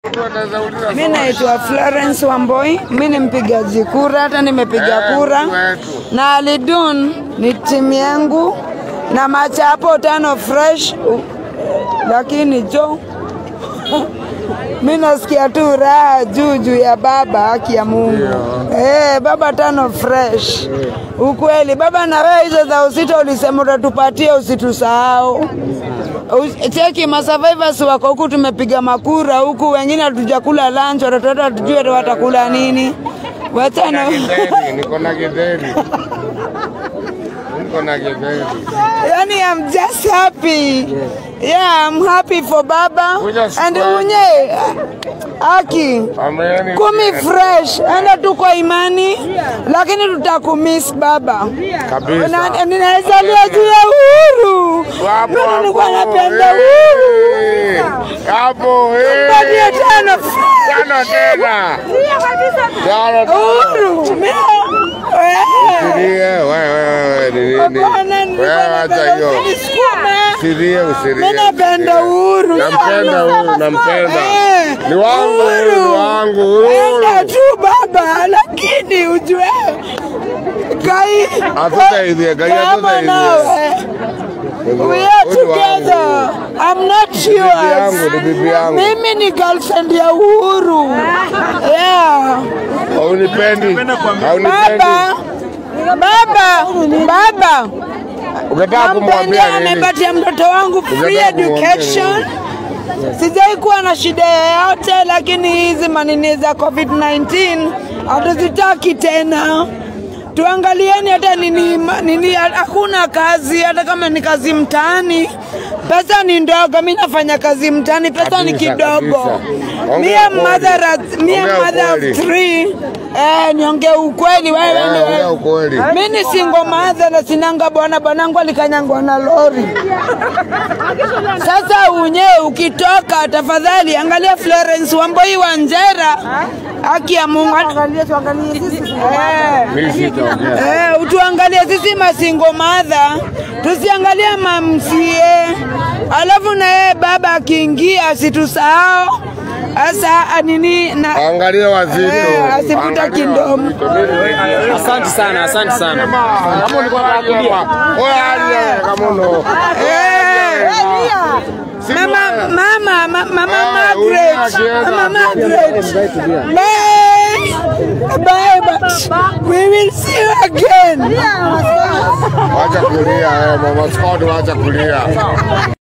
Mi naitwa Florence Wamboi, mi ni mpigaji kura, hata nimepiga kura na Alidun ni timu yangu na machapo tano fresh, u- lakini jo mi nasikia tu raha juu juu ya baba, haki ya Mungu eh, baba tano fresh. Ukweli baba, na wewe hizo za usito ulisema utatupatia, usitusahau. Us- Cheki masurvivors wako huku, tumepiga makura huku, wengine hatujakula lunch, watoto wetu hatujui watakula nini. Wachana Githeri, niko na githeri. Niko na githeri. yani, I'm just happy. Yeah, I'm happy for baba Kuja and square. unye aki Ameni. kumi fresh, enda tu kwa imani, lakini tutakumiss baba. Kabisa. Na- Ninazalia juu ya uhuru, Hapo, mimi nilikuwa hapo, napenda eh. uhuru. Hapo, eh. Patie tano Tano tena. Tano tena. uhuru. Mimi- Eh. Usilie, wewe, wewe, ni nini? Hapana, nilikuwa Wewe acha napenda hiyo. usinisukuma. Usilie, usilie. Mimi napenda usilie. uhuru. Nampenda huyu, nampenda. Eh, Ni wangu, uhuru. ni wangu, uhuru. Enda tu baba, lakini ujue Gai, Hatutaidhia, Gai kama hatutaidhia. nawe, we are Huyu ni wangu. together. I'm not bibi yangu, yours. ni bibi yangu. Mimi ni girlfriend ya Uhuru. Yeah. Haunipendi. Haunipendi. Baba, baba, baba. Ungetaka kumwambia Nampenda, nini? amepatia mtoto wangu free Ungetaka kumwambia education. Sijai kuwa na shida yoyote, lakini hizi manini za COVID-19 hatuzitaki tena. Tuangalieni hata nini, ma- nini, hakuna kazi, hata kama ni kazi mtaani, pesa ni ndogo. Mi nafanya kazi mtaani, pesa ni Kabisa, kidogo. kabisa. Mi Ongea am mother, at- me am Ongea mother of ukweli. three. Eh, niongee ukweli wewe Eh, ndio- ongea ukweli. mi ni single mother na sinanga bwana, bwanangu alikanyangwa na lori. Sasa unye ukitoka, tafadhali angalia Florence Wamboi Wanjera, haki ya Mungu. Eh. Mimi sitaongea. Eh, utuangalie sisi masingo madha, tusiangalie mamsie. Alafu na yeye baba akiingia asitusahau. Asa nini na Angalia wazito. Eh, asivuta Angalia kindomo. wazito. Mimi- Asante sana, asante sana. Kama ulikuwa unakulia. Wewe alia kama uno. Eh, Si Mama, mbaya. mama, ma- mama Ah, Margaret, unakienda. mama Margaret. Bye, bye, but we will see you again. Wacha kulia, eh, mama Scott wacha kulia.